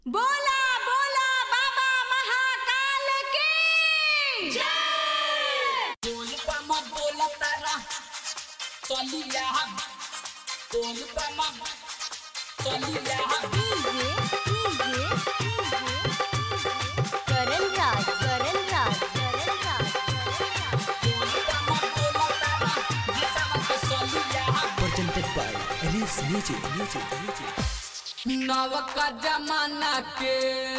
बोला बोला बाबा महाकाल की बोल बम बोल तारा चलिया बोल बम चलिया करण राज करण राज करण राज बोल बम बोल तारा जैसा मत चलिया presented by Reels Music, Music, Music. नव का जमाना के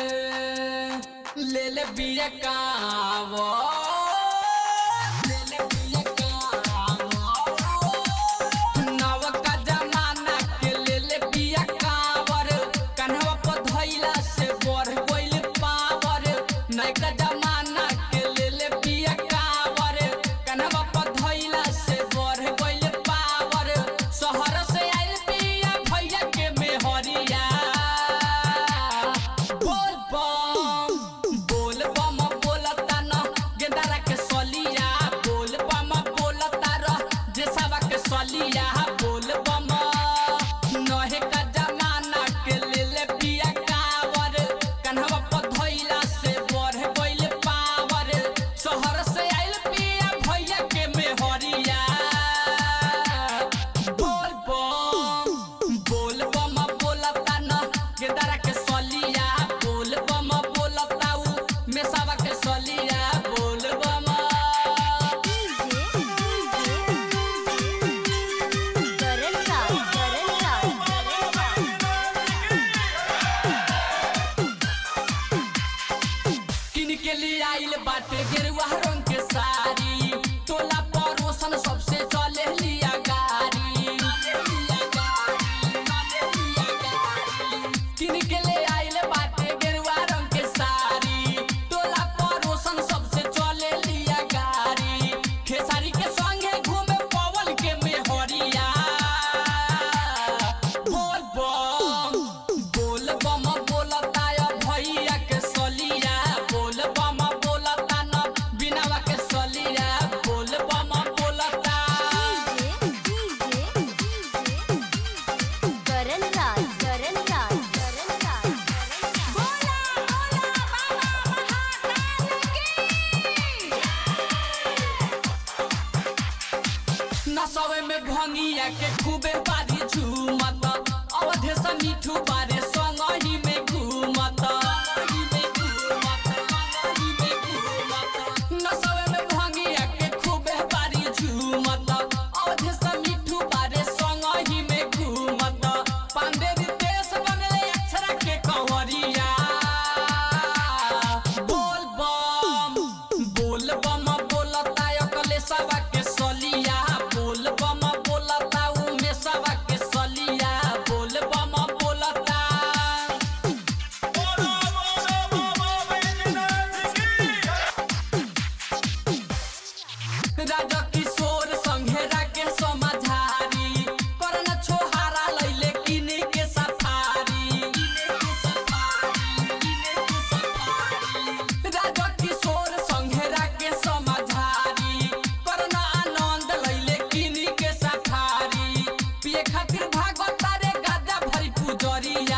ले ले बिया कावो ले ले बिया कावो नव का जमाना के ले ले बिया कावर कन्हवा पर धइला से बढ़ गइल पावर नय का जमाना के ले ले बिया कावर कन्हवा पर धइला से बढ़ गइल पावर शहर से आइल बिया भैया के मेहरिया बोल बम बोल बम बोलता न गेंदारा के सलिया बोल बम बोलता र जेसावा के सलिया बोल बम नहे का जमाना के ले ले पिया कावर कन्हवा पर धइला से बढ़ गइल पावर शहर से आइल पिया भैया के मेहरिया बोल बम बोल बम बोलता न गेदारा के सलिया बोल बम बोलता उ मेसावा के सलिया बोल बम करण राज करण राज करण राज किन के लिए आइल बाटे गेरुआ रंग के साड़ी टोला पड़ोसन सबसे चले लिया गाड़ी किन के लिए आइल बाटे गेरुआ रंग के साड़ी टोला पड़ोसन सबसे चले लिया गाड़ी खेसारी के संगे घूमे पवन के मेहरिया बोल बम बोल बम बोलता या भैया के सलिया बोल बम बोलता न बिनावा के सलिया बोल बम बोलता करण राज करण राज करण राज बोला बोला बाबा महाकाल की नसवे में भंगिया के खूबे बारी झूमत अवधे से मीठू बारे संग ही में घूमत नसवे में भंगिया के खूबे बारी झूमत अवधे से मीठू बारे संग ही में घूमत पांडे देश बनले अक्षरा के कंवरिया बोल बम बोल बम बोलता अकले सवा के सलिया बोल बम बोलता उ में सवा के सलिया बोल बम बोलता राजा किशोर संघेरा के समाधारी करन छोहारा लैले किने के सफारी राजा किशोर संघेरा के समाधारी करन आनंद लैले किने के सफारी पिए खातिर भागवत रे गाजा भरी पुजरिया